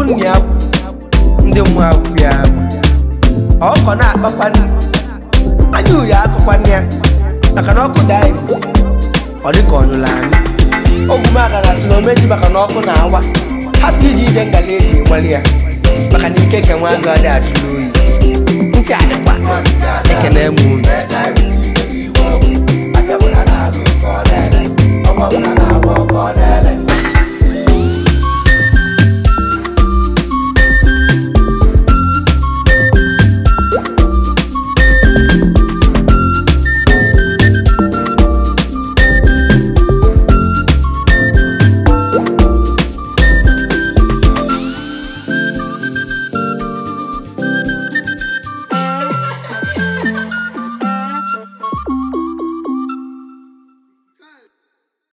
nna ya ndị mmụọ akwụ ya ọkọ na-akpakwa nri anya uri akụkwanne ya maka na ọkụ daa ibu ọ dị ka ọnyụla anyị omume agara si na omeji maka na ọkụ na-awa hapụ iji ije ngala eji nwale ya maka na ike nke nwa agụ adị ajụrụ oyi ntị adịkwa ekene m unu Afia mụ na na-azụ ka ọ na-ele, ọgbọ mụ na na-agba ọkọ ọ na-ele.